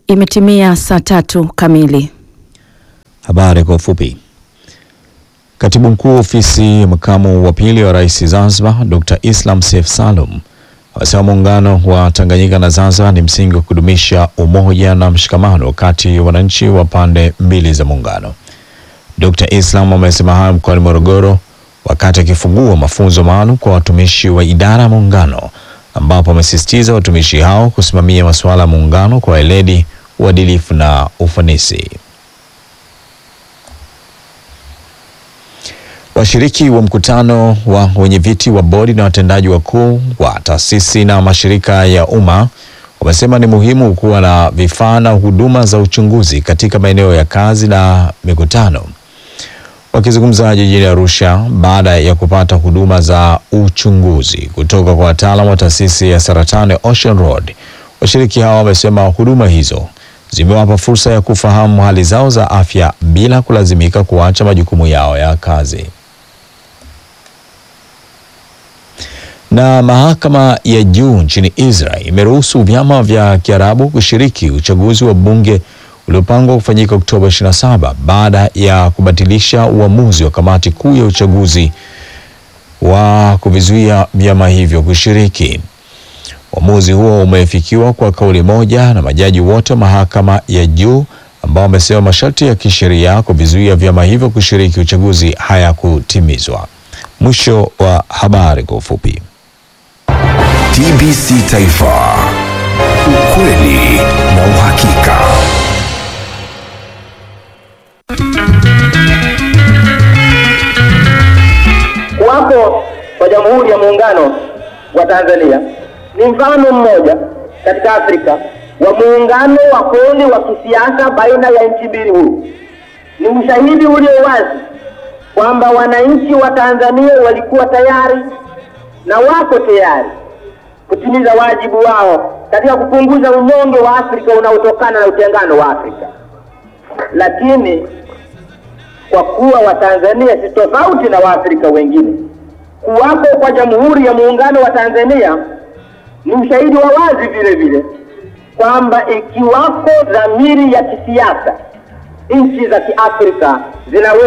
Imetimia saa tatu kamili. Habari kwa ufupi. Katibu mkuu ofisi ya makamu wa pili wa rais Zanzibar, Dr. Islam Seif Salum amesema muungano wa Tanganyika na Zanzibar ni msingi wa kudumisha umoja na mshikamano kati ya wananchi wa pande mbili za muungano. Dr. Islam amesema hayo mkoani Morogoro wakati akifungua mafunzo maalum kwa watumishi wa idara ya muungano, ambapo amesisitiza watumishi hao kusimamia masuala ya muungano kwa weledi, uadilifu na ufanisi. Washiriki wa mkutano wa wenyeviti wa bodi na watendaji wakuu wa taasisi na mashirika ya umma wamesema ni muhimu kuwa na vifaa na huduma za uchunguzi katika maeneo ya kazi na mikutano. Wakizungumza jijini Arusha baada ya kupata huduma za uchunguzi kutoka kwa wataalamu wa taasisi ya saratani Ocean Road, washiriki hao wamesema huduma hizo zimewapa fursa ya kufahamu hali zao za afya bila kulazimika kuacha majukumu yao ya kazi. Na mahakama ya juu nchini Israel imeruhusu vyama vya Kiarabu kushiriki uchaguzi wa bunge uliopangwa kufanyika Oktoba 27 baada ya kubatilisha uamuzi wa kamati kuu ya uchaguzi wa kuvizuia vyama hivyo kushiriki. Uamuzi huo umefikiwa kwa kauli moja na majaji wote wa mahakama ya juu ambao wamesema masharti ya kisheria kuvizuia vyama hivyo kushiriki uchaguzi hayakutimizwa. Mwisho wa habari kwa ufupi. TBC Taifa, ukweli na uhakika. Kuwapo kwa Jamhuri ya Muungano wa Tanzania ni mfano mmoja katika Afrika wa muungano wa kweli wa kisiasa baina ya nchi mbili huru. Ni ushahidi ulio wazi kwamba wananchi wa Tanzania walikuwa tayari na wako tayari kutimiza wajibu wao katika kupunguza unyonge wa Afrika unaotokana na utengano wa Afrika. Lakini kwa kuwa Watanzania si tofauti na Waafrika wengine, kuwapo kwa Jamhuri ya Muungano wa Tanzania ni ushahidi wa wazi vile vile kwamba ikiwako dhamiri ya kisiasa, nchi za Kiafrika zinaweza